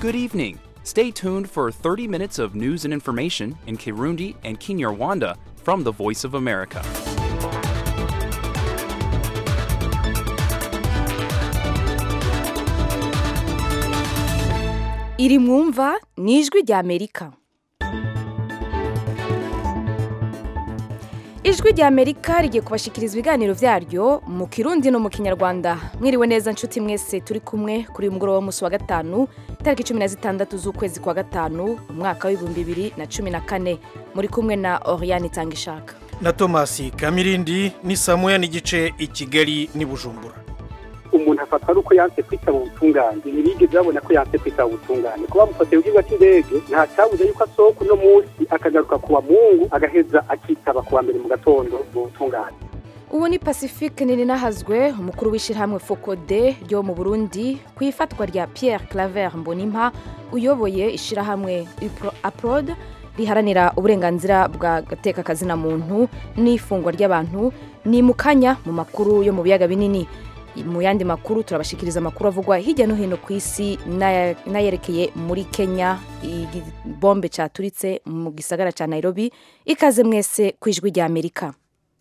Good evening. Stay tuned for 30 minutes of news and information in Kirundi and Kinyarwanda from the Voice of America. iri mwumva ni ijwi rya amerika ijwi rya amerika rigiye kubashikiriza ibiganiro byaryo mu kirundi no mu kinyarwanda mwiriwe neza nshuti mwese turi kumwe kuri uyu mugoroba w'umunsi wa gatanu tariki cumi na zitandatu z'ukwezi kwa gatanu umwaka w'ibihumbi bibiri na cumi na kane muri kumwe na oriyani itangishaka na tomasi kamirindi ni saa moya n'igice i kigali n'i bujumbura umuntu afatwa ari uko yanse kwitaba ubutungane ntibigeze babona ko yanse kwitaba ubutungane kuba mufatiye ubwirwa cy'indege nta cyabuze yuko asohoka uno munsi akagaruka ku wa mungu agaheza akitaba ku wa mbere mu gatondo mu butungane ubu ni pacifique ninahazwe umukuru w'ishyirahamwe fokode ryo mu burundi ku ifatwa rya pierre claver mbonimpa uyoboye ishyirahamwe aprod riharanira uburenganzira bwa gatekakazina muntu n'ifungwa ry'abantu ni mu kanya mu makuru yo mu biyaga binini mu yandi makuru turabashikiriza amakuru avugwa hirya no hino ku isi n'ayerekeye muri kenya bombe cyaturitse mu gisagara cya nairobi ikaze mwese ku ijwi rya amerika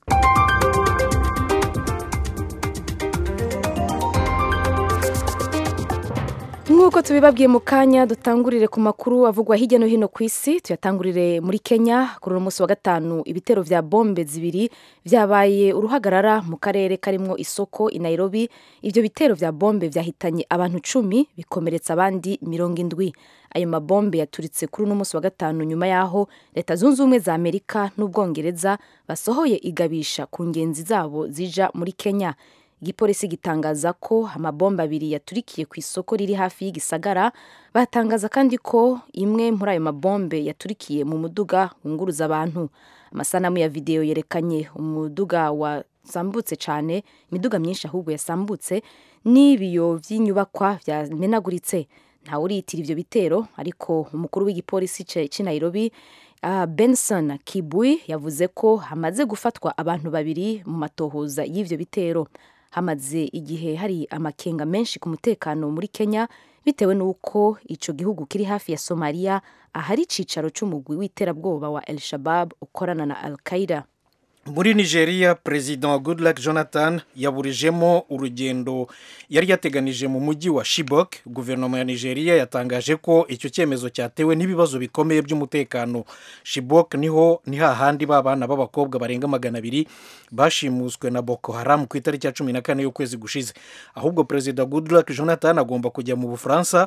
nk'uko tubibabwiye mu kanya dutangurire ku makuru avugwa hirya no hino ku isi tuyatangurire muri kenya kuri uno munsi wa gatanu ibitero vya bombe zibiri vyabaye uruhagarara mu karere karimwo isoko i nairobi ivyo bitero vya bombe vyahitanye abantu cumi bikomeretsa abandi mirongo indwi ayo mabombe yaturitse kuri uno munsi wa gatanu nyuma y'aho leta zunze ubumwe za amerika n'ubwongereza basohoye igabisha ku ngenzi zabo zija muri kenya igipolisi gitangaza ko amabomba abiri yaturikiye ku isoko riri hafi y'igisagara batangaza kandi ko imwe muri ayo mabombe yaturikiye mu muduga wunguruza abantu amasanamu ya videwo yerekanye umuduga wasambutse cyane imiduga myinshi ahubwo yasambutse n'ibiyo by'inyubakwa byamenaguritse ntawe uriyitira ibyo bitero ariko umukuru w'igipolisi cy'i nairobi uh, benson kibui yavuze ko hamaze gufatwa abantu babiri mu matohoza y'ivyo bitero hamaze igihe hari amakenga menshi ku mutekano muri kenya bitewe n'uko icyo gihugu kiri hafi ya somaliya ahari icicaro cy'umugwi w'iterabwoba wa el shabab ukorana na al qaida muri nigeria perezida goodluck jonathan yaburijemo urugendo yari yateganije mu mujyi wa shibok guverinoma ya nigeria yatangaje ko icyo cyemezo cyatewe n'ibibazo bikomeye by'umutekano shibok niho ni hahandi b'abana b'abakobwa barenga magana abiri bashimuswe na boko haram ku itariki ya cumi na kane y'ukwezi gushize ahubwo perezida goodluck jonathan agomba kujya mu bufaransa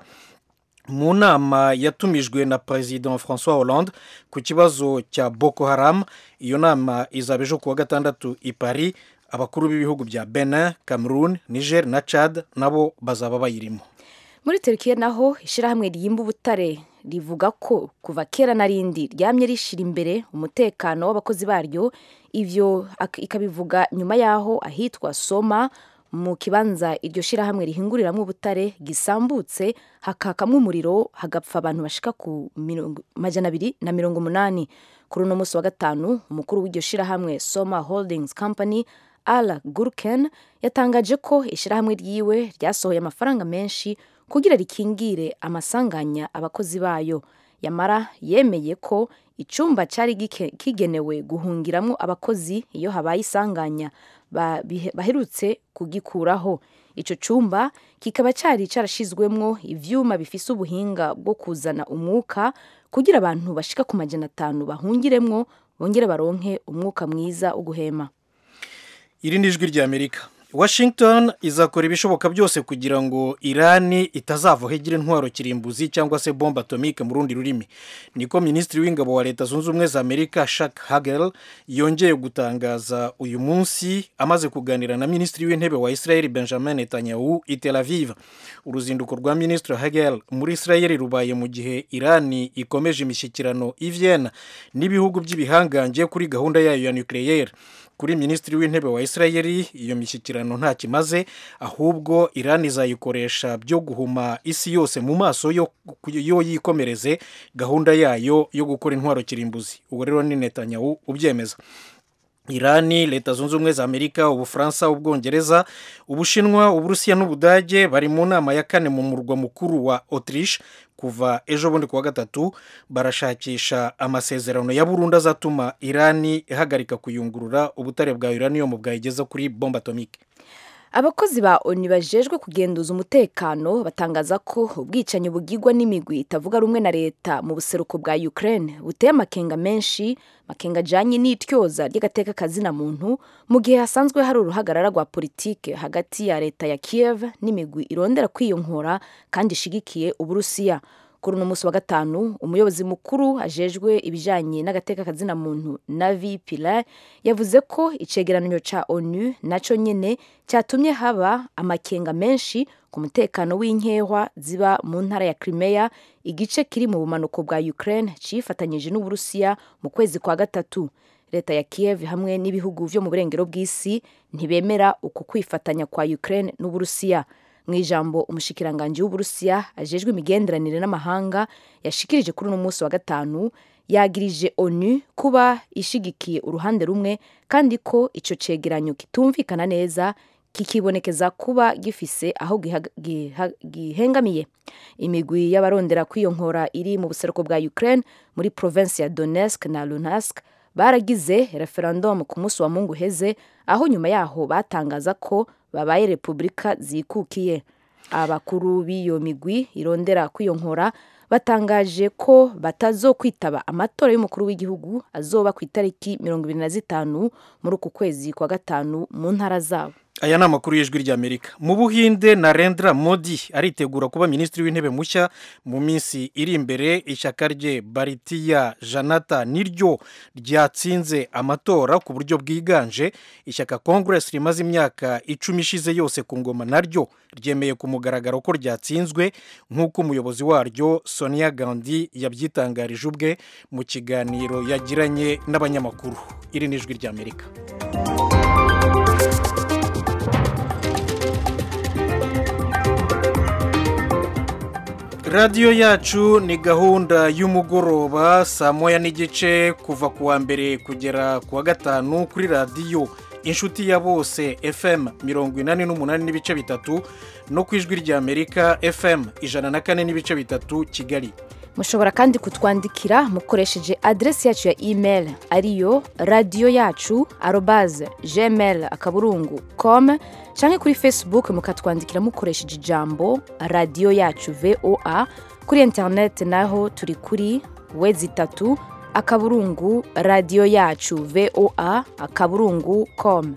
mu nama yatumijwe na perezida francois hollande ku kibazo cya boko haram iyo nama izaba ejo kuwa gatandatu i paris abakuru b'ibihugu bya benin cameroon niger na chad nabo bazaba bayirimo muri turukiya naho ishyirahamwe ryimba ubutare rivuga ko kuva kera na rindi ryamye rishyira imbere umutekano w'abakozi baryo ibyo ikabivuga nyuma y'aho ahitwa soma mu kibanza iryo shyirahamwe rihinguriramo ubutare gisambutse hakakamwo umuriro hagapfa abantu bashika ku majana abiri na mirongo umunani kuri uno munsi wa gatanu umukuru w'iryo shyirahamwe soma holdings company ala gurken yatangaje ko ishyirahamwe ryiwe ryasohoye amafaranga menshi kugira rikingire amasanganya abakozi bayo yamara yemeye ko icyumba cyari kigenewe guhungiramo abakozi iyo habaye isanganya baherutse kugikuraho icyo cyumba kikaba cyari cyarashyizwemo ibyuma bifise ubuhinga bwo kuzana umwuka kugira abantu bashika ku majana atanu bahungiremwo bongere baronke umwuka mwiza wo guhema iri ni ijwi ry'amerika washington izakora ibishoboka byose kugira ngo irani itazavaho igira intwaro kirimbuzi cyangwa se bombe atomike mu rundi rurimi niko minisitiri w'ingabo wa leta zunze ubumwe za amerika shak hagel yongeye gutangaza uyu munsi amaze kuganira na minisitiri w'intebe wa israel benjamin netanyahu i tel aviv uruzinduko rwa minisitiri hagel muri israel rubaye mu gihe irani ikomeje imishyikirano i vienna n'ibihugu by'ibihangange kuri gahunda yayo ya nucleaire kuri minisitiri w'intebe wa israel iyo mishyikirano nta kimaze ahubwo iran izayikoresha byo guhuma isi yose mu maso yo yo yikomereze gahunda yayo yo gukora intwaro kirimbuzi uwo rero ni netanyahu ubyemeza irani leta zunze ubumwe za amerika ubufaransa ubwongereza ubushinwa uburusiya n'ubudage bari mu nama ya kane mu murwa mukuru wa autriche kuva ejo bundi kuwa gatatu barashakisha amasezerano ya burundu azatuma irani ihagarika kuyungurura ubutare bwa uranium bwayigeza kuri bombe atomike abakozi ba oni bajejwe kugenduza umutekano batangaza ko ubwicanyi bugirwa n'imigwi itavuga rumwe na leta mu buseruko bwa ukraine buteye amakenga menshi makenga ajanye n'ityoza ry'agateka kazina muntu mu gihe hasanzwe hari uruhagarara rwa politike hagati ya leta ya kiev n'imigwi irondera kwiyunkura kandi ishigikiye uburusiya kuri uno munsi wa gatanu umuyobozi mukuru ajejwe ibijanye n'agateka kazina muntu navi pilar yavuze ko icegeranyo ca onu naco nyene cyatumye haba amakenga menshi ku mutekano w'inkehwa ziba mu ntara ya crimea igice kiri mu bumanuko bwa ukraine cifatanyije n'uburusiya mu kwezi kwa gatatu leta ya kiev hamwe n'ibihugu vyo mu burengero bw'isi ntibemera uku kwifatanya kwa ukraine n'uburusiya mu ijambo umushikiranganji w'uburusiya ajejwe imigenderanire n'amahanga yashikirije kuri uno munsi wa gatanu yagirije onu kuba ishigikiye uruhande rumwe kandi ko ico cegeranyo kitumvikana neza kikibonekeza kuba gifise aho gihengamiye imigwi y'abarondera kwiyonkora iri mu buseruko bwa ukraine muri provinsi ya donetsk na luhansk baragize referendum ku munsi wa mungu uheze aho nyuma yaho batangaza ko babaye repubulika zikukiye abakuru b'iyo migwi irondera kwiyonkora batangaje ko batazokwitaba amatora y'umukuru w'igihugu azoba ku itariki mirongo ibiri na zitanu muri uku kwezi kwa gatanu mu ntara zabo aya ni amakuru y'ijwi ry'amerika mu buhinde narendra modi aritegura kuba minisitiri w'intebe mushya mu minsi iri imbere ishyaka rye baritiya janata niryo ryatsinze amatora ku buryo bwiganje ishyaka congress rimaze imyaka icumi ishize yose ku ngoma naryo ryemeye ku mugaragaro ko ryatsinzwe nk'uko umuyobozi waryo sonia gandhi yabyitangarije ubwe mu kiganiro yagiranye n'abanyamakuru iri ni ijwi ry'amerika radiyo yacu ni gahunda y'umugoroba saa moya n'igice kuva ku wa mbere kugera ku wa gatanu kuri radiyo inshuti ya bose fm mirongo inani n'umunani n'ibice bitatu no ku ijwi ry'amerika fm ijana na kane n'ibice bitatu kigali mushobora kandi kutwandikira mukoresheje aderesi yacu ya email ariyo radiyo yacu arobaze gmail akaburungu com cyangwa kuri facebook mukatwandikira mukoresheje ijambo radiyo yacu voa kuri interineti naho turi kuri wezi itatu akaburungu radiyo yacu voa akaburungu com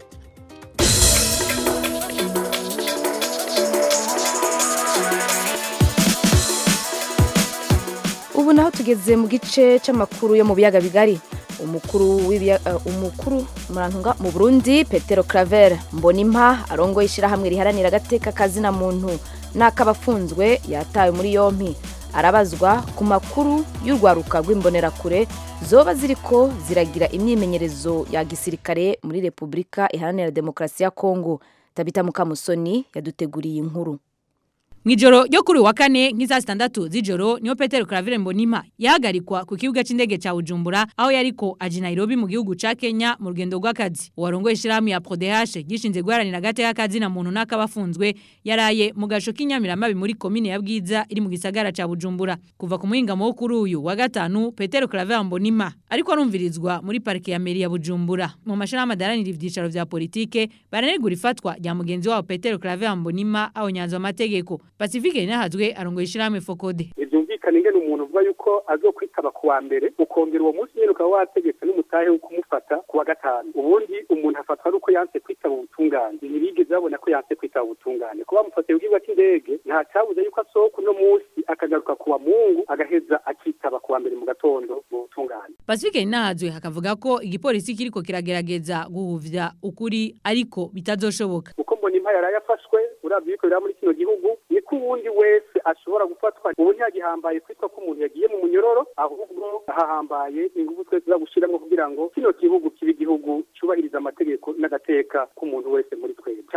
ubu naho tugeze mu gice cy'amakuru yo mu biyaga bigari umukuru umukuru murantunga mu burundi petero claver mbonimpa arongoye ishyirahamwe riharanira agateka kazina muntu n'ak'abafunzwe yatawe muri yompi arabazwa ku makuru y'urwaruka rw'imbonerakure zoba ziriko ziragira imyimenyerezo ya gisirikare muri repubulika iharanira demokarasi ya kongo tabita mukamusoni yaduteguriye inkuru Mwijoro ryo kuri wa kane nk'iza zitandatu z'ijoro niho Petero Claver Mbonimpa yahagarikwa ku kibuga c'indege ca Bujumbura aho yariko aje Nairobi mu gihugu ca Kenya mu rugendo rw'akazi uwarongoye ishirahamwe ya PRODH gishinze guharanira agateka kazi na muntu n'akabafunzwe yaraye mu gasho k'inyamiramabi muri komine ya Bwiza iri mu gisagara ca Bujumbura kuva ku muhingamo wo kuri uyu wa gatanu Petero Claver Mbonimpa ariko arumvirizwa muri parike ya meri ya Bujumbura mu mashirahamwe adaranira ivyicaro vya politike baranegura ifatwa rya mugenzi wabo Petero Claver Mbonimpa aho nyanzo amategeko Pacifique Ninahazwe arongoye ishirahamwe Fokode byumvikana ingene umuntu uvuga yuko azokwitaba ku wa mbere ukongera uwo munsi nyene ukaba wategetse n'umutahe wo kumufata ku wa gatanu ubundi umuntu afatwa ari uko yanse kwitaba ubutungane ntibigeze babona ko yanse kwitaba ubutungane kuba bamufatiye ku kibuga c'indege nta cabuze yuko asohoka uno munsi akagaruka ku wa mungu agaheza akitaba ku wa mbere mu gatondo mu butungane Pacifique Ninahazwe hakavuga ko igipolisi kiriko kiragerageza guhuvya ukuri ariko bitazoshoboka uko mbona impa yaraye afashwe uravye yuko biri muri kino gihugu niko uwundi wese ashobora gufatwa ubu ntiyagihambaye kwitwa ko umuntu yagiye mu munyororo ahubwo hahambaye ingufu twese za gushiramwo kugira ngo kino gihugu kibe igihugu cyubahiriza amategeko n'agateka k'umuntu wese muri twebwe cya kabiri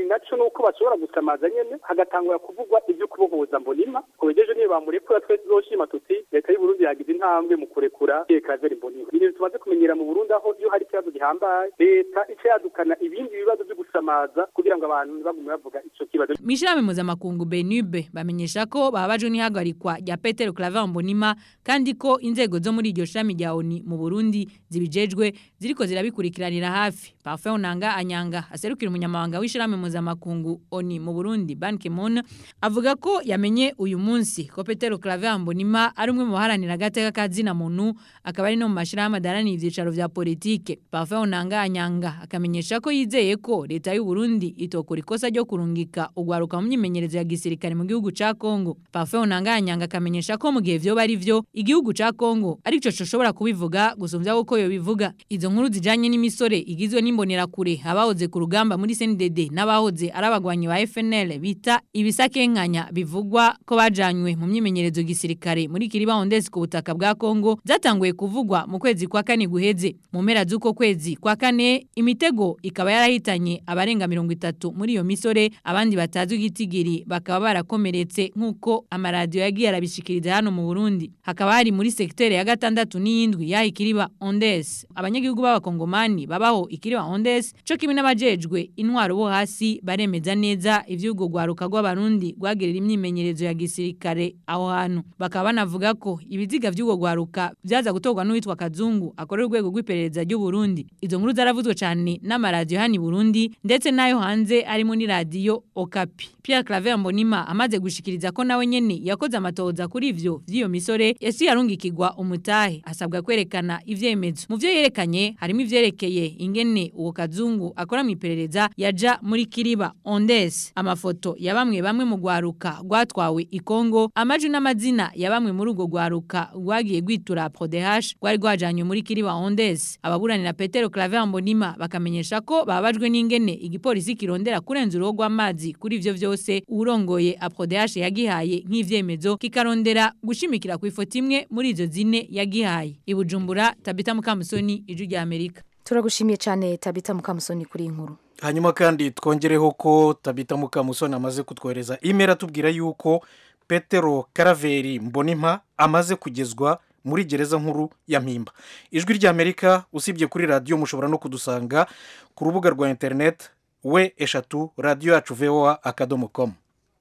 kabiri naco nuko bashobora gusamaza nyene hagatangura kuvugwa ivyo kubohoza mbonima kubejeje niyo bamurekura twese tuzoshima tuti leta y'u Burundi yagize intambwe mu kurekura Pierre Claver mbonima ni ibintu tumaze kumenyera mu Burundi aho iyo hari ikibazo gihambaye leta ica yadukana ibindi bibazo byo gusamaza kugira ngo abantu ntibagume bavuga ico kibazo Mishirame mpuzamakungu Benube bamenyesha ko babajwe n'ihagarikwa rya Peter Claver Mbonima kandi ko inzego zo muri iryo shami rya ONU mu Burundi zibijejwe ziriko zirabikurikiranira hafi. Parfait Onanga Anyanga aserukira umunyamabanga w'ishirame mpuzamakungu ONU mu Burundi Ban Ki-moon avuga ko yamenye uyu munsi ko Peter Claver Mbonima ari umwe mu baharanira agateka kazina muntu akaba ari no mu mashirahamwe adaranira ivyicaro vya politike. Parfait Onanga Anyanga akamenyesha ko yizeye ko leta y'u Burundi itokora ikosa ryo kurungika ugwaruka mu myimenyerezo ya gisirikare mu gihugu ca Kongo. Parfait Onanga Anyanga akamenyesha ko mu gihe vyo bari vyo igihugu ca Kongo arico coshobora kubivuga gusumvya uko yo bivuga. Izo nkuru zijanye n'imisore igizwe n'imbonera kure abahoze ku rugamba muri CNDD n'abahoze arabagwanyi ba FNL bita ibisakenkanya bivugwa ko bajanywe mu myimenyerezo gisirikare muri Kiriba Ondes ku butaka bwa Kongo zatanguye kuvugwa mu kwezi kwa kane guheze. Mu mpera z'uko kwezi kwa kane imitego ikaba yarahitanye abarenga 30 muri iyo misore abandi batazwi igitigiri bakaba barakomeretse nk'uko amaradiyo yagiye arabishikiriza hano mu Burundi hakaba hari muri sektere ya gatandatu n'iyindwi yaha ikiriba Ondes abanyagihugu b'abakongomani babaho ikiriba Ondes co kimwe n'abajejwe intwaro bo hasi baremeza neza ivyugo gwaruka rw'abarundi rwagirira imyimenyerezo ya gisirikare aho hantu bakaba banavuga ko ibiziga vy'ugo gwaruka vyaza gutorwa n'uwitwa Kazungu akorera urwego rw'iperereza ry'u Burundi izo nkuru zaravuzwe cyane n'amaradiyo hani Burundi ndetse nayo hanze arimo ni radio Okapi Pierre Claver Mbonima amaze gushikiriza ko nawe nyene yakoze amatoza kuri ivyo vy'iyo misore yasi yarungikirwa umutahe asabwa kwerekana ivyemezo mu vyo yerekanye harimo ivyerekeye ingene uwo kazungu akora mu iperereza yaja muri Kiriba Ondes amafoto ya bamwe bamwe mu gwaruka rwatwawe i Kongo amaju n'amazina ya bamwe muri ugo gwaruka rwagiye gwitura PRODH rwari rwajanywe muri Kiriba Ondes ababuranira Petero Claver Mbonima bakamenyesha ko babajwe n'ingene igipolisi kirondera kurenza urugo rw'amazi kuri ivyo vyose urongoye APRODH yagihaye nk'ivyemezo kikarondera gushimikira ku ifoto imwe muri izo zine yagihaye ibujumbura Tabita Mukamusoni iju rya Amerika turagushimiye cyane tabita mukamusoni kuri iyi nkuru hanyuma kandi twongereho ko tabita mukamusoni amaze kutwohereza imeri atubwira yuko petero karaveri mbonimpa amaze kugezwa muri gereza nkuru ya mpimba ijwi ry'amerika usibye kuri radiyo mushobora no kudusanga ku rubuga rwa interineti we eshatu radiyo yacu voa akadomo komu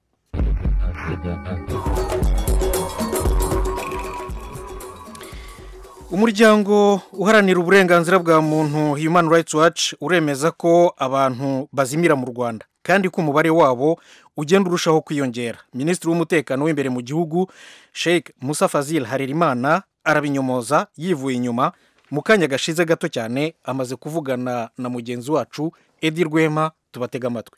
umuryango uharanira uburenganzira bwa muntu human rights watch uremeza ko abantu bazimira mu rwanda kandi ko umubare wabo ugenda urushaho kwiyongera minisitiri w'umutekano w'imbere mu gihugu sheikh musa fazil harerimana arabinyomoza yivuye inyuma mu kanya gashize gato cyane amaze kuvugana na mugenzi wacu edi rwema tubatega amatwi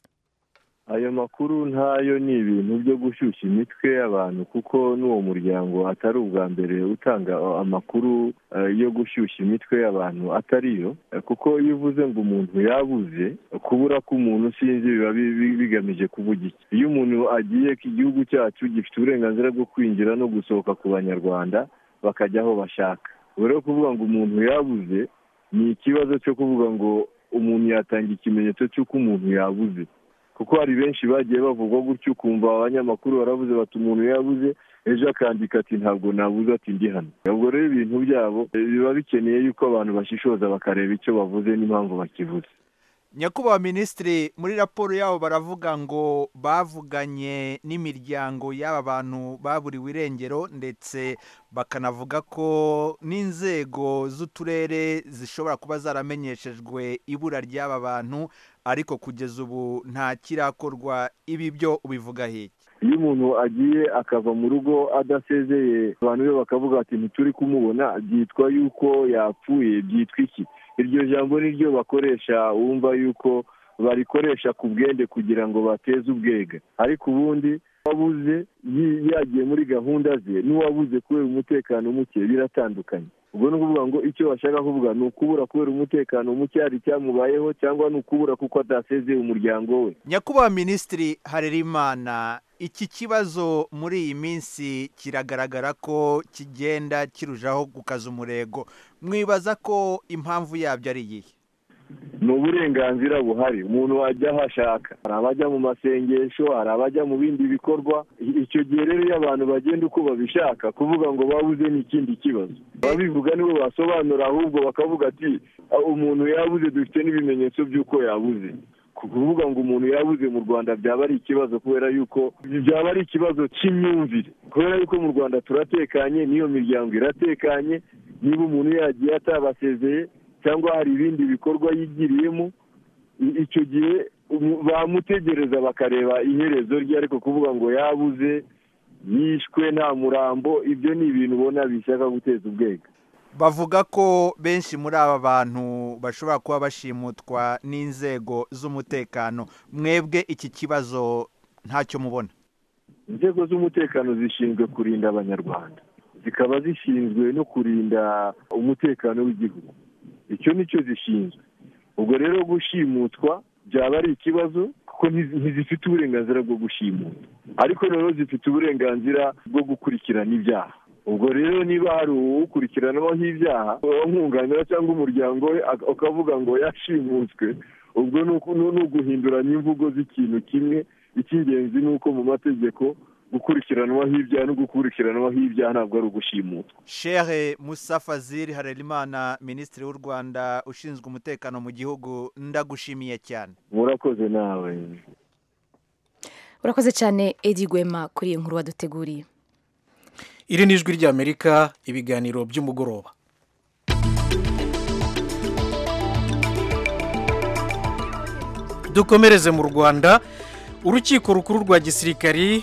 ayo makuru ntayo ni ibintu byo gushyushya imitwe y'abantu kuko n'uwo muryango atari ubwa mbere utanga amakuru yo gushyushya imitwe y'abantu atariyo kuko iyo uvuze ngo umuntu yabuze kubura k'umuntu sinzi biba bigamije kuvuga iki iyo umuntu agiye ko igihugu cyacu gifite uburenganzira bwo kwinjira no gusohoka ku banyarwanda bakajya aho bashaka ubu rero kuvuga ngo umuntu yabuze ni ikibazo cyo kuvuga ngo umuntu yatanga ikimenyetso cy'uko umuntu yabuze kuko hari benshi bagiye bavugwa gutyo ukumva abanyamakuru barabuze bati umuntu yabuze ejo akandika ati ntabwo nabuze ati ndi hano ubwo rero ibintu byabo biba bikeneye yuko abantu bashishoza bakareba icyo bavuze n'impamvu bakivuze nyakubahwa minisitiri muri raporo yabo baravuga ngo bavuganye n'imiryango y'aba bantu baburiwe irengero ndetse bakanavuga ko n'inzego z'uturere zishobora kuba zaramenyeshejwe ibura ry'aba bantu ariko kugeza ubu nta kirakorwa ibi byo ubivuga heke iyo umuntu agiye akava mu rugo adasezeye abantu be bakavuga ati ntituri kumubona byitwa yuko yapfuye byitwa iki iryo jambo ni ryo bakoresha wumva yuko barikoresha ku bwende kugira ngo bateze ubwega ariko ubundi wabuze yagiye muri gahunda ze n'uwabuze kubera umutekano muke biratandukanye ubwo ni ukuvuga ngo icyo bashaka kuvuga ni ukubura kubera umutekano muke hari icyamubayeho cyangwa ni ukubura kuko atasezeye umuryango we nyakubahwa minisitiri harerimana iki kibazo muri iyi minsi kiragaragara ko kigenda kirushaho gukaza umurego mwibaza ko impamvu yabyo ari iyihe ni uburenganzira buhari umuntu wajya aho ashaka hari abajya mu masengesho hari abajya mu bindi bikorwa icyo gihe rero iyo abantu bagenda uko babishaka kuvuga ngo babuze ni ikindi kibazo ababivuga nibo basobanura ahubwo bakavuga ati umuntu yabuze dufite n'ibimenyetso by'uko yabuze kuvuga ngo umuntu yabuze mu rwanda byaba ari ikibazo kubera yuko byaba ari ikibazo cy'imyumvire kubera yuko mu rwanda turatekanye n'iyo miryango iratekanye niba umuntu yagiye atabasezeye cyangwa hari ibindi bikorwa yigiriyemo icyo gihe bamutegereza bakareba iherezo rye ariko kuvuga ngo yabuze yishwe nta murambo ibyo ni ibintu ubona bishaka guteza ubwega bavuga ko benshi muri aba bantu bashobora kuba bashimutwa n'inzego z'umutekano mwebwe iki kibazo ntacyo mubona inzego z'umutekano zishinzwe kurinda abanyarwanda zikaba zishinzwe no kurinda umutekano w'igihugu icyo nicyo zishinzwe ubwo rero gushimutwa byaba ari ikibazo kuko ntizifite uburenganzira bwo gushimuta ariko noneho zifite uburenganzira bwo gukurikirana ibyaha ubwo rero niba hari uwukurikiranaho ibyaha umwunganira cyangwa umuryango we ukavuga ngo yashimutswe ubwo ni uguhinduranya imvugo z'ikintu kimwe icy'ingenzi ni uko mu mategeko gukurikiranwaho ibyaha no gukurikiranwaho ibyaha ntabwo ari ugushimutwa shehe musa fazil harerimana minisitiri w'u rwanda ushinzwe umutekano mu gihugu ndagushimiye cyane murakoze nawe urakoze cyane edi gwema kuri iyi nkuru waduteguriye iri ni ijwi ry'amerika ibiganiro by'umugoroba dukomereze mu rwanda urukiko rukuru rwa gisirikari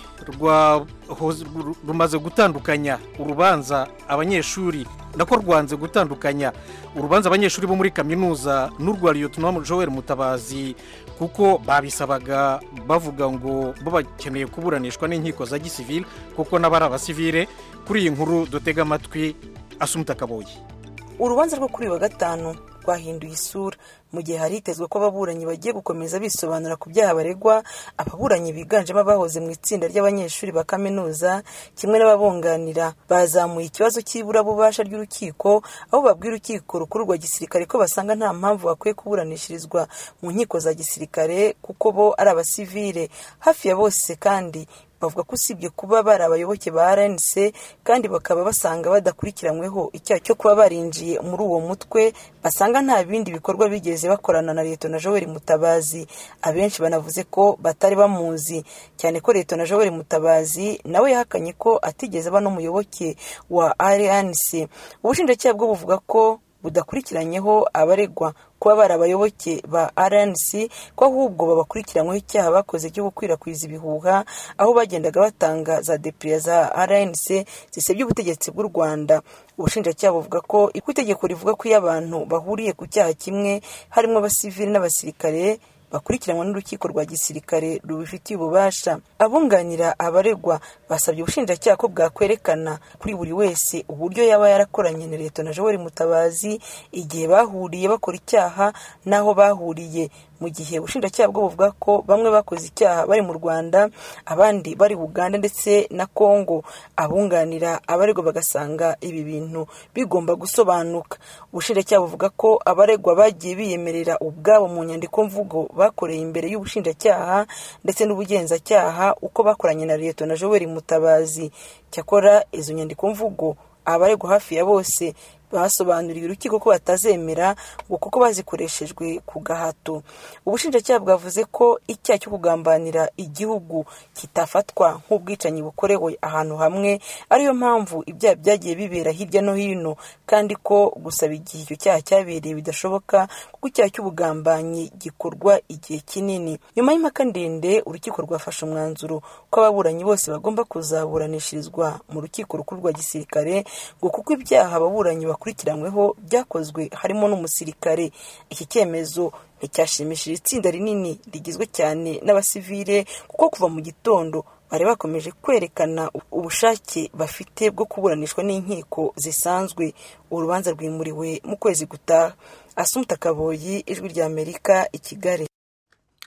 rumaze gutandukanya urubanza abanyeshuri nako rwanze gutandukanya urubanza abanyeshuri bo muri kaminuza n'urwa liyotonamu joel mutabazi kuko babisabaga bavuga ngo bo bakeneye kuburanishwa n'inkiko za gisivile kuko n'abari abasivile kuri iyi nkuru dutega amatwi asumuta akaboye urubanza rwo kuri uyu wa gatanu rwahinduye isura mu gihe hari hitezwe ko ababuranyi bagiye gukomeza bisobanura ku byaha baregwa ababuranyi biganjemo abahoze mu itsinda ry'abanyeshuri ba kaminuza kimwe n'ababunganira bazamuye ikibazo cy'iburabubasha ry'urukiko aho babwira urukiko rukuru rwa gisirikare ko basanga nta mpamvu bakwiye kuburanishirizwa mu nkiko za gisirikare kuko bo ari abasivile hafi ya bose kandi bavuga ko usibye kuba bari abayoboke ba rnc kandi bakaba basanga badakurikiranyweho icyaha cyo kuba barinjiye muri uwo mutwe basanga nta bindi bikorwa bigeze bakorana na leta na joel mutabazi abenshi banavuze ko batari bamuzi cyane ko leta na joel mutabazi nawe yahakanye ko atigeze aba n'umuyoboke wa rnc ubushinjacyaha bwo buvuga ko budakurikiranyeho abaregwa kuba bari abayoboke ba rnc ko ahubwo babakurikiranyweho icyaha bakoze cyo gukwirakwiza ibihuha aho bagendaga batanga za depuriya za rnc zisebya ubutegetsi bw'u rwanda ubushinjacyaha buvuga ko itegeko rivuga ko iyo abantu bahuriye ku cyaha kimwe harimo abasivili n'abasirikare bakurikiranwa n'urukiko rwa gisirikare rubifitiye ububasha abunganira abaregwa basabye ubushinjacyaha ko bwakwerekana kuri buri wese uburyo yaba yarakoranye na leta na joel mutabazi igihe bahuriye bakora icyaha n'aho bahuriye mu gihe ubushinjacyaha bwo buvuga ko bamwe bakoze icyaha bari mu rwanda abandi bari uganda ndetse na congo abunganira abaregwa bagasanga ibi bintu bigomba gusobanuka ubushinjacyaha buvuga ko abaregwa bagiye biyemerera ubwabo mu nyandiko mvugo bakoreye imbere y'ubushinjacyaha ndetse n'ubugenzacyaha uko bakoranye na leta na joel mutabazi cyakora izo nyandiko mvugo abaregwa hafi ya bose basobanuriye urukiko ko batazemera ngo kuko bazikoreshejwe ku gahato ubushinjacyaha bwavuze ko icyaha cyo kugambanira igihugu kitafatwa nk'ubwicanyi bukorewe ahantu hamwe ariyo mpamvu ibyaha byagiye bibera hirya no hino kandi ko gusaba igihe icyo cyaha cyabereye bidashoboka kuko icyaha cy'ubugambanyi gikorwa igihe kinini nyuma y'impaka ndende urukiko rwafashe umwanzuro ko ababuranyi bose bagomba kuzaburanishirizwa mu rukiko rukuru rwa gisirikare ngo kuko ibyaha ababuranyi bakurikiranyweho byakozwe harimo n'umusirikare iki cyemezo nticyashimishije itsinda rinini rigizwe cyane n'abasivile kuko kuva mu gitondo bari bakomeje kwerekana ubushake bafite bwo kuburanishwa n'inkiko zisanzwe urubanza rwimuriwe mu kwezi gutaha asumuta kaboyi ijwi ry'amerika i kigali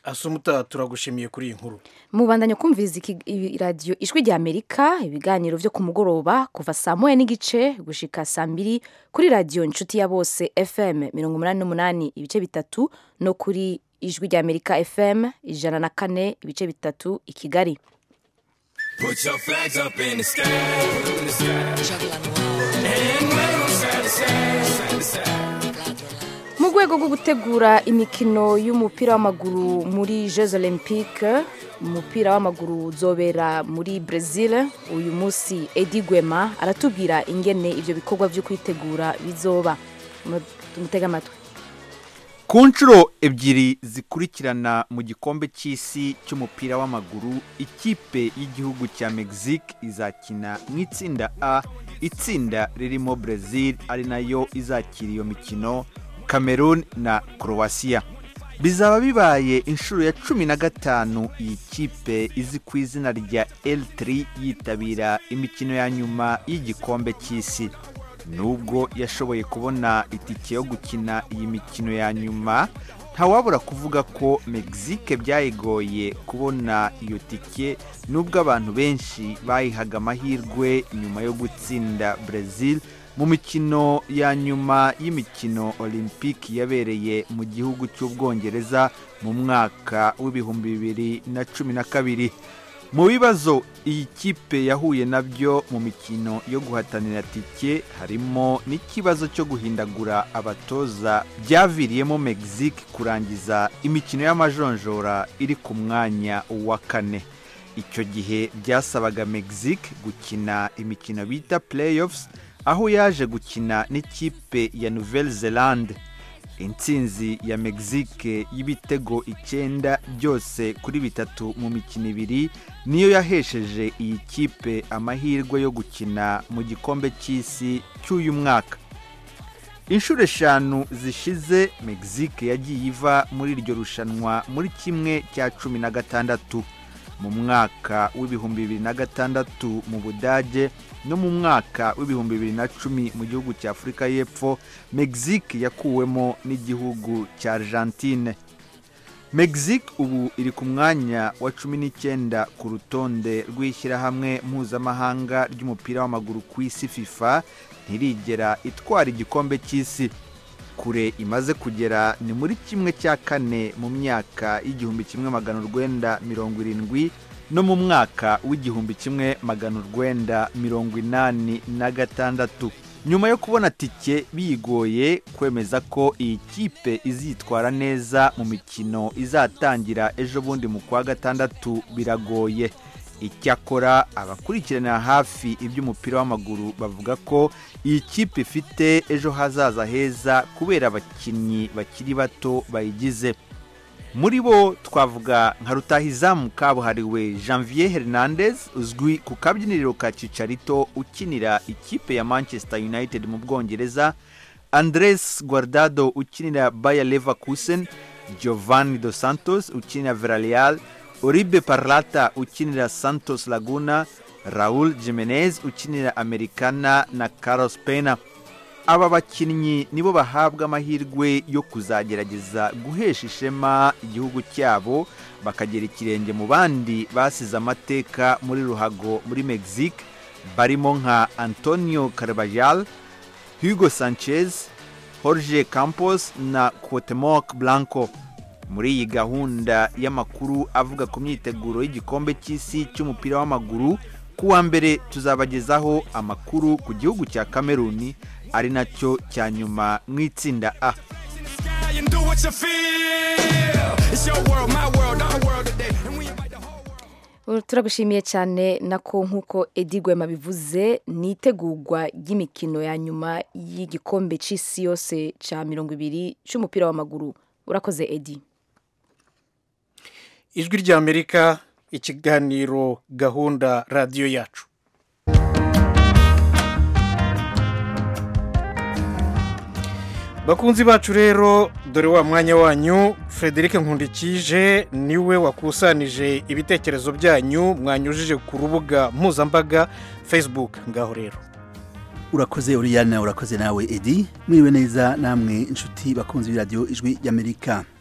asumuta turagushimiye kuri iyi nkuru mubandanya kumviriza iki- ibi- radiyo ijwi rya amerika ibiganiro byo ku mugoroba kuva saa moya n'igice gushika saa mbiri kuri radiyo inshuti ya bose fm mirongo umunani n'umunani ibice bitatu no kuri ijwi rya amerika fm ijana na kane ibice bitatu i kigali Put your flags up in the sky. Put 'em in the sky. And wave 'em side to side, side to side. mu rwego rwo gutegura imikino y'umupira w'amaguru muri jeux olympique umupira w'amaguru uzobera muri brazil uyu munsi edi gwema aratubwira ingene ibyo bikorwa byo kwitegura bizoba Mu- tumutege amatwi ku nshuro ebyiri zikurikirana mu gikombe cy'isi cy'umupira w'amaguru ikipe y'igihugu cya mexique izakina mu itsinda a itsinda ririmo brazil ari nayo izakira iyo mikino cameroon na croatia bizaba bibaye inshuro ya cumi na gatanu iyi kipe izi ku izina rya l3 yitabira imikino ya nyuma y'igikombe cy'isi nubwo yashoboye kubona itike yo gukina iyi mikino ya nyuma ntawabura kuvuga ko mexique byayigoye kubona iyo tike nubwo abantu benshi bayihaga amahirwe nyuma yo gutsinda brazil mu mikino ya nyuma y'imikino olympique yabereye mu gihugu cy'ubwongereza mu mwaka w'ibihumbi bibiri na cumi na kabiri mu bibazo iyi kipe yahuye nabyo mu mikino yo guhatanira tike harimo n'ikibazo cyo guhindagura abatoza byaviriyemo mexique kurangiza imikino y'amajonjora iri ku mwanya wa kane icyo gihe byasabaga mexique gukina imikino bita playoffs aho yaje gukina n'ikipe ya nouvelle zelande intsinzi ya mexique y'ibitego icyenda byose kuri bitatu mu mikino ibiri niyo yahesheje iyi kipe amahirwe yo gukina mu gikombe cy'isi cy'uyu mwaka inshuro eshanu zishize mexique yagiye iva muri iryo rushanwa muri kimwe cya cumi na gatandatu mu mwaka w'ibihumbi bibiri na gatandatu mu budage no mu mwaka w'ibihumbi bibiri na cumi mu gihugu cya afurika y'epfo mexique yakuwemo n'igihugu cya argentine mexique ubu iri ku mwanya wa cumi n'icyenda ku rutonde rw'ishyirahamwe mpuzamahanga ry'umupira w'amaguru ku isi fifa ntirigera itwara igikombe cy'isi kure imaze kugera ni muri kimwe cya kane mu myaka y'igihumbi kimwe magana urwenda mirongo irindwi no mu mwaka w'igihumbi kimwe magana urwenda mirongo inani na gatandatu nyuma yo kubona tike bigoye kwemeza ko iyi kipe izitwara neza mu mikino izatangira ejo bundi mu kwa gatandatu biragoye icyakora abakurikiranira hafi iby'umupira w'amaguru bavuga ko iyi kipe ifite ejo hazaza heza kubera abakinnyi bakiri bato bayigize muri bo twavuga nka rutahizamu kabuhariwe janvier hernandez uzwi ku kabyiniriro ka cicarito ukinira ikipe ya manchester united mu bwongereza andres guardado ukinira bayer leverkusen giovanni dos santos ukinira villarreal Oribe Parlata ukinira Santos Laguna, Raul Jimenez ukinira Americana na Carlos Pena. Aba bakinnyi nibo bahabwa amahirwe yo kuzagerageza guhesha ishema igihugu cyabo bakagera ikirenge mu bandi basize amateka muri ruhago muri Mexique barimo nka Antonio Carvajal, Hugo Sanchez, Jorge Campos na Cuauhtemoc Blanco. muri iyi gahunda y'amakuru avuga ku myiteguro y'igikombe cy'isi cy'umupira w'amaguru ku wa mbere tuzabagezaho amakuru ku gihugu cya kameruni ari nacyo cya nyuma mu itsinda a Sky and do what you feel. It's your world, my world, our world today. And we invite the whole turagushimiye cyane nako nk'uko edi gwema bivuze ni itegurwa ry'imikino ya nyuma y'igikombe cy'isi yose cya mirongo ibiri cy'umupira w'amaguru urakoze edi ijwi ry'amerika ikiganiro gahunda radiyo yacu bakunzi bacu rero dore wa mwanya wanyu frederic nkundikije niwe wakusanije ibitekerezo byanyu mwanyujije ku rubuga mpuzambaga facebook ngaho rero urakoze uriyana urakoze nawe edi mwiriwe neza namwe inshuti bakunze b'iradiyo ijwi y'amerika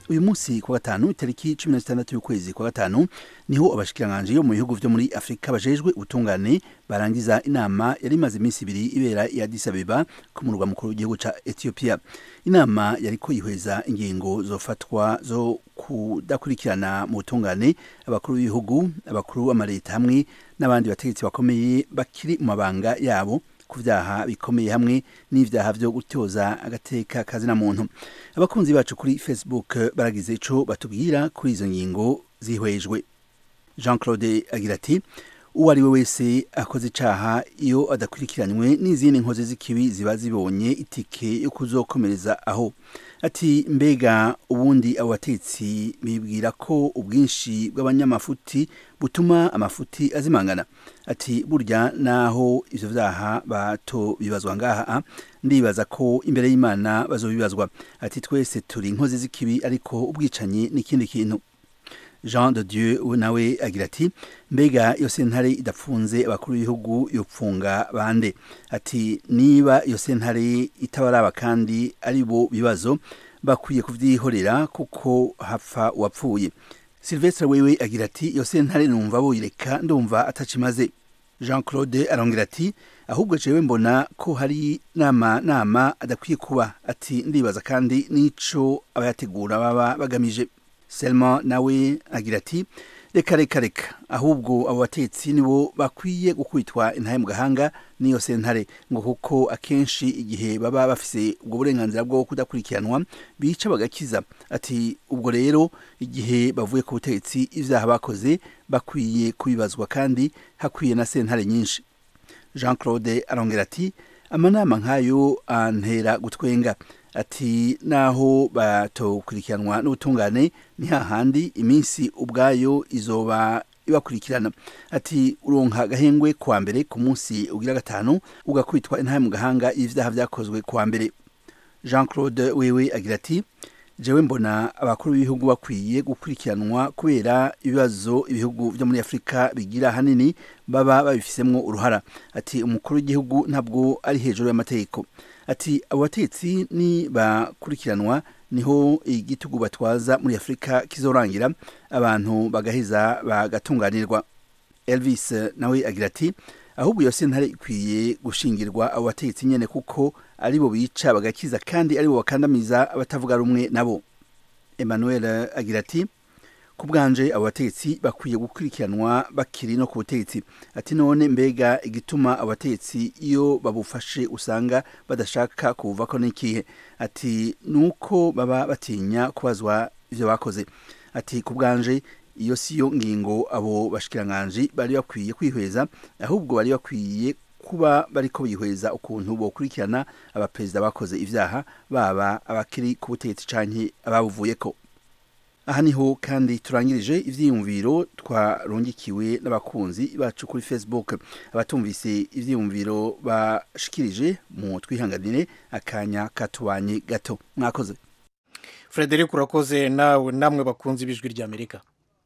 uyu munsi ku wa gatanu itariki cumi na zitandatu y'ukwezi kwa gatanu niho abashikiranganji yo mu bihugu vyo muri afurika bajejwe ubutungane barangiza inama yari imaze iminsi ibiri ibera i Addis Abeba ku murwa mukuru w'igihugu ca Ethiopia inama yariko yihweza ingingo zofatwa zo kudakurikirana mu butungane abakuru b'ibihugu abakuru b'amareta hamwe n'abandi bategetsi bakomeye bakiri mu mabanga yabo ku vyaha bikomeye hamwe n'ivyaha vyo gutyoza agateka kazina muntu abakunzi bacu kuri facebook baragize ico batubwira kuri izo ngingo zihwejwe jean claude agira ati uwo ari we wese akoze icaha iyo adakurikiranywe n'izindi nkozi z'ikibi ziba zibonye itike yo kuzokomereza aho ati mbega ubundi abo batetsi bibwira ko ubwinshi bw'abanyamafuti butuma amafuti azimangana ati burya naho ivyo vyaha bato bibazwa ngaha ndibaza ko imbere y'imana bazobibazwa ati twese turi inkozi z'ikibi ariko ubwicanyi n'ikindi kintu jean de dieu nawe agira ati mbega iyo sentare idapfunze abakuru b'ibihugu yopfunga bande ati niba iyo sentare itabaraba kandi ari bo bibazo bakwiye kuvyihorera kuko hapfa uwapfuye silvestre wewe agira ati iyo sentare numva boyireka ndumva atacimaze jean claude arongera ati ahubwo jewe mbona ko hari nama nama adakwiye kuba ati ndibaza kandi n'ico abayategura baba bagamije selma nawe agira ati reka reka reka ahubwo abo batetsi nibo bakwiye gukubitwa intahe mu gahanga n'iyo sentare ngo kuko akenshi igihe baba bafise ubwo burenganzira bwo kudakurikiranwa bica bagakiza ati ubwo rero igihe bavuye ku butegetsi ivyaha bakoze bakwiye kubibazwa kandi hakwiye na sentare nyinshi jean claude arongera ati amanama nk'ayo antera gutwenga ati naho batokurikiranwa n'ubutungane ni hahandi iminsi ubwayo izoba ibakurikirana ati uronka agahengwe kuwa mbere ku munsi ugira gatanu ugakubitwa intahe mu gahanga y'ivyaha vyakozwe kuwa mbere jean claude wewe agira ati jewe mbona abakuru b'ibihugu bakwiye gukurikiranwa kubera ibibazo ibihugu vyo muri afurika bigira hanini baba babifisemwo uruhara ati umukuru w'igihugu ntabwo ari hejuru y'amategeko ati abo batetsi ni bakurikiranwa niho igitugu batwaza muri afurika kizorangira abantu bagaheza bagatunganirwa elvis nawe agira ati ahubwo iyo sentare ikwiye gushingirwa abo bategetsi nyene kuko aribo bica bagakiza kandi aribo bakandamiza abatavuga rumwe nabo emmanuel agira ati ku bwanje abo bategetsi bakwiye gukurikiranwa bakiri no ku butegetsi ati none mbega igituma abo bategetsi iyo babufashe usanga badashaka kubuvako n'ikihe ati nuko baba batinya kubazwa ivyo bakoze ati ku bwanje iyo siyo ngingo abo bashikiranganji bari bakwiye kwihweza ahubwo bari bakwiye kuba bariko bihweza ukuntu bokurikirana abaperezida bakoze ivyaha baba abakiri ku butegetsi canke ababuvuyeko aha niho kandi turangirije ivyiyumviro twarungikiwe n'abakunzi bacu kuri facebook abatumvise ivyiyumviro bashikirije mu twihanganire akanya katubanye gato mwakoze frederic urakoze nawe namwe bakunze ibijwi ry'amerika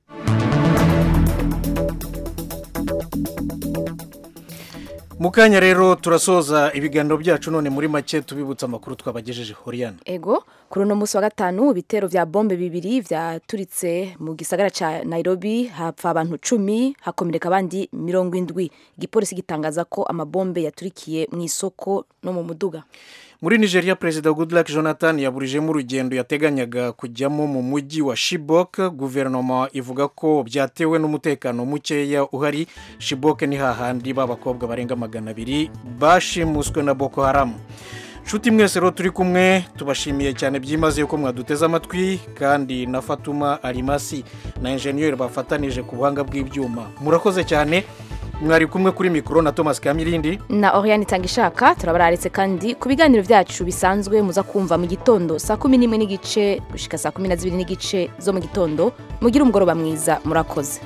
mu kanya rero turasoza ibiganiro byacu none muri make tubibutsa amakuru twabagejeje horiyana ego kuri uno munsi wa gatanu ibitero vya bombe bibiri vyaturitse mu gisagara ca nairobi hapfa abantu cumi hakomereka abandi mirongo indwi igipolisi gitangaza ko amabombe yaturikiye mu isoko no mu muduga muri nigeria perezida goodluck jonathan yaburijemo urugendo yateganyaga kujyamo mu mujyi wa shibok guverinoma ivuga ko byatewe n'umutekano mukeya uhari shibok ni hahandi b'abakobwa barenga magana abiri bashimuswe na boko haramu nshuti mwese rero turi kumwe tubashimiye cyane byimazeyo ko mwaduteze amatwi kandi na fatuma arimasi na enjeniyeri bafatanije ku buhanga bw'ibyuma murakoze cyane mwari kumwe kuri mikoro na thomas kamirindi na oriane itanga ishaka turabararitse kandi ku biganiro byacu bisanzwe muza kumva mu gitondo saa kumi n'imwe n'igice gushyika saa kumi na zibiri n'igice zo mu gitondo mugire umugoroba mwiza murakoze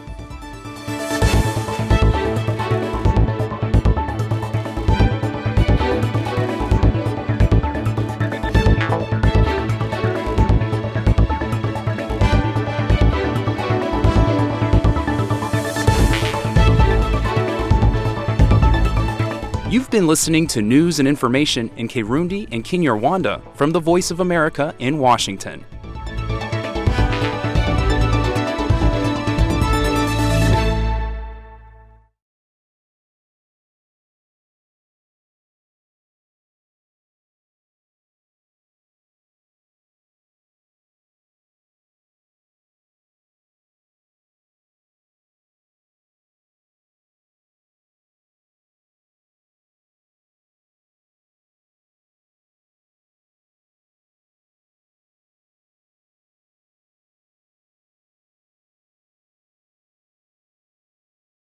You've been listening to news and information in Kirundi and Kinyarwanda from the Voice of America in Washington.